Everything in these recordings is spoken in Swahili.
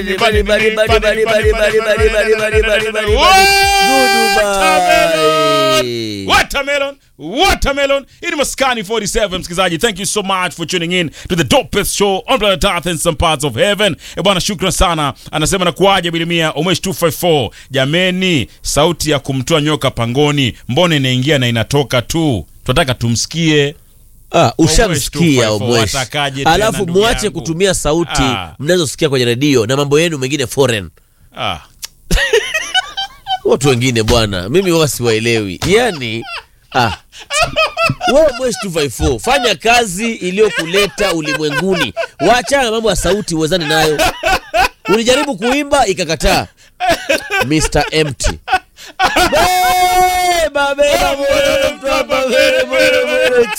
Bali, bali, bali, bali, bali, bali, bali, bali, bali, bali, bali, Goodbye. Watermelon, watermelon. Hii ni Maskani 47 msikilizaji. Thank you so much for tuning in to the dopest show on planet Earth and some parts of heaven. E bwana, shukran sana. Anasema na kuaje bilimia Umesh 254. Jameni, sauti ya kumtoa nyoka pangoni, mbona inaingia na inatoka tu? Tunataka tumsikie. Ah, ushamsikia Omwesh, Omwesh. watakaje tena, Alafu ndugu mwache yangu? kutumia sauti Ah. mnazosikia kwenye redio na mambo yenu mengine foreign. Ah. Watu wengine bwana, mimi huwa siwaelewi. Yaani ah. Wewe Mwesh 254 fanya kazi iliyokuleta ulimwenguni. Waachana na mambo ya sauti uwezani nayo. Ulijaribu kuimba ikakataa. Mr. Empty. Beba, beba, beba, beba, beba, beba.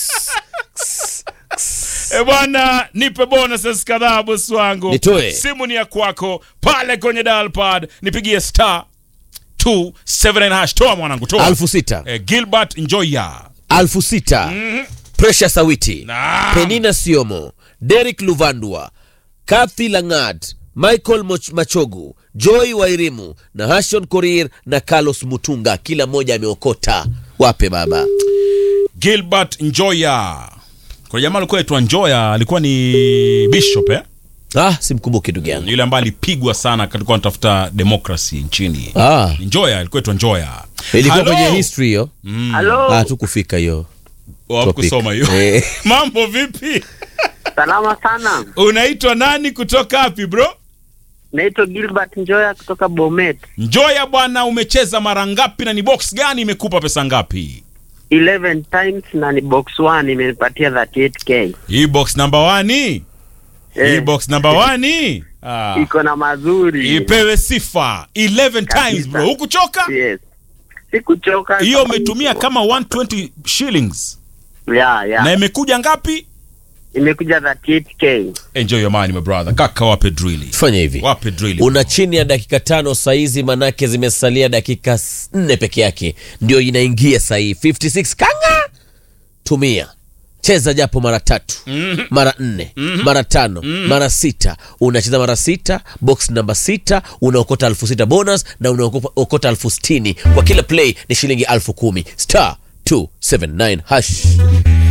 E bwana, nipe bonuses kadhaa bosi wangu. Nitoe. Simu ni ya kwako pale kwenye dial pad, nipigie star 279 hash. Toa mwanangu, toa. Alfu sita. Eh, Gilbert Njoya. Alfu sita. Precious Awiti. Naam. Penina Siomo, Derek Luvandua, Kathy Langat, Michael Moch Machogu, Joy Wairimu na Hashon Korir na Carlos Mutunga, kila mmoja ameokota. Wape baba. Gilbert Njoya. Kuna jamaa alikuwa aitwa Njoya, alikuwa ni bishop eh? Ah, simkumbuki ndugu yangu. Yule ambaye alipigwa sana alikuwa anatafuta demokrasi nchini. Ah, Njoya, alikuwa aitwa Njoya. ilikuwa Hello? kwenye history hiyo. Halo, Ah, tukufika hiyo. Wa kusoma hiyo. Eh. Mambo vipi? salama sana. Unaitwa nani kutoka wapi bro? Naitwa Gilbert Njoya kutoka Bomet. Njoya bwana, umecheza mara ngapi na ni box gani imekupa pesa ngapi? 11 times na ni box 1 imenipatia 38k. Hii box number 1 hii Eh, box number 1 ah. iko na mazuri. Ipewe sifa 11 Kabisa. times bro, hukuchoka? Yes. Sikuchoka. Hiyo umetumia kama 120 shillings ya ya. na imekuja ngapi? Imekuja 38k. Enjoy your money my brother. Kaka wape drili. Fanya hivi. Wape drili. Una chini ya dakika tano saizi, manake zimesalia dakika s- nne peke yake, ndio inaingia sahii 56 kanga. Tumia cheza japo mara tatu mara nne mara tano mara sita unacheza mara sita box namba sita unaokota elfu sita bonus na unaokota elfu sitini kwa kila play ni shilingi elfu kumi star 279 hash